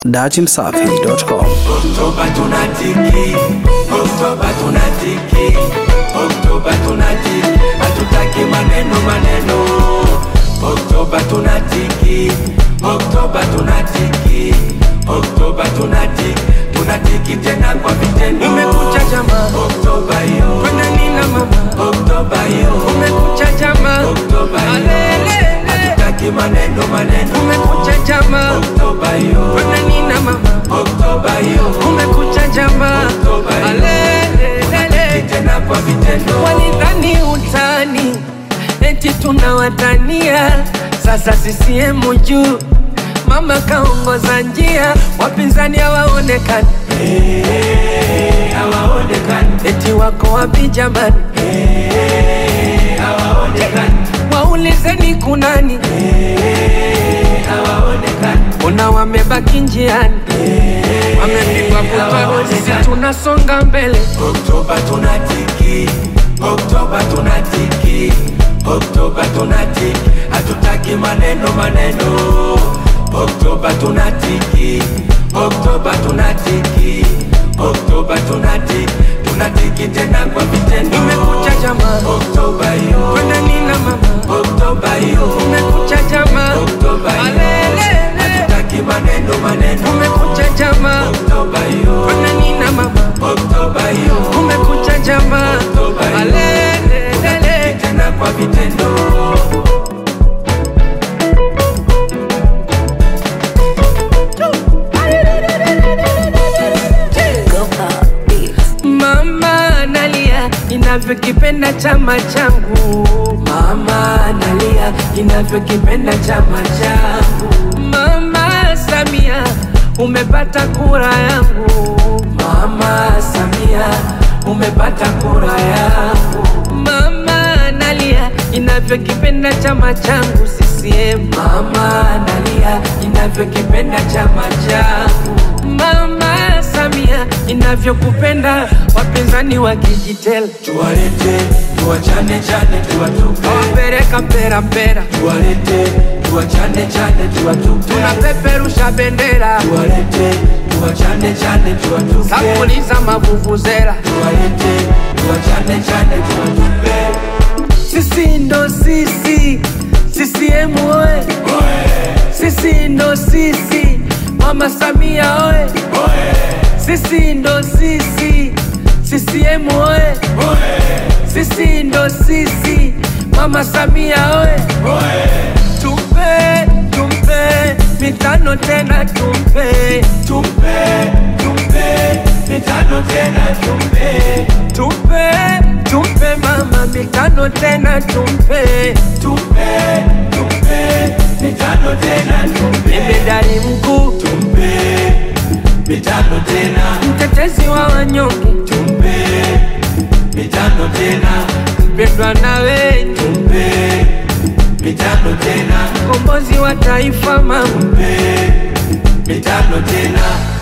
dachimsafi.com. Oktoba tunatiki, Oktoba tunatiki, Oktoba tunatiki, hatutaki maneno maneno. Oktoba tunatiki, Oktoba tunatiki, Oktoba tunatiki, tunatiki tena kwa vitendo. Umekucha jamaa, Oktoba hiyo, kwenda nina mama, Oktoba hiyo, umekucha jamaa, Oktoba hiyo, alele, hatutaki maneno maneno. umekucha jamaa, Oktoba hiyo, kwenda nina mama, Oktoba hiyo, umekucha jamaa, Oktoba hiyo. alele, tena kwa vitendo. walidhani utani, eti tunawatania, sasa CCM juu Mama kaongoza njia, wapinzani hawaonekani, hawaonekani, eti wako wapi jamani? hawaonekani, Waulizeni kunani, hawaonekani, ona wamebaki njiani, wamepigwa butwa, sisi tunasonga mbele. Oktoba tunatiki, Oktoba tunatiki, Oktoba tunatiki, hatutaki maneno maneno. Oktoba tunatiki, Oktoba tunatiki, Oktoba tunatiki, tunatiki tena kwa vitendo. Umekucha jamaa, Oktoba hiyo, kwenda nina mama, Oktoba hiyo, umekucha jamaa, Oktoba hiyo, alele, hatutaki maneno maneno. umekucha jamaa, Oktoba hiyo, kwenda nina mama, Oktoba hiyo, umekucha jamaa, alele, tena kwa vitendo. Mama analia inavyokipenda chama changu, Mama analia inavyokipenda chama changu. Mama Samia umepata kura yangu, Mama Samia umepata kura yangu. Mama analia inavyokipenda chama changu CCM, Mama analia inavyokipenda chama changu. Mama Samia inavyokupenda wapinzani wakijitela Tuwalete, tuwachane chane, tuwatupe. wapeleka mpera mpera, Tuwalete, tuwachane chane, tuwatupe. tunapeperusha bendera Tuwalete, tuwachane chane, tuwatupe. sampuli za mavuvuzela Tuwalete, tuwachane chane, tuwatupe. Sisi ndo sisi, CCM oye! Sisi ndo sisi, Mama Samia oye! Sisi ndo sisi, CCM oye! Sisi ndo sisi, Mama Samia oye! Tumpe, tumpe, mitano tena tumpe, Tumpe, tumpe, mitano tena tumpe. tumpe, tumpe mama mitano tena tumpe, Tumpe, tumpe, mitano tena tumpe. jemedari mkuu, Tumpe, mitano tena. mtetezi wa wanyonge, Tumpe, mitano tena. mpendwa na wengi, Tumpe, mitano tena. mkombozi wa taifa mama, Tumpe, mitano tena.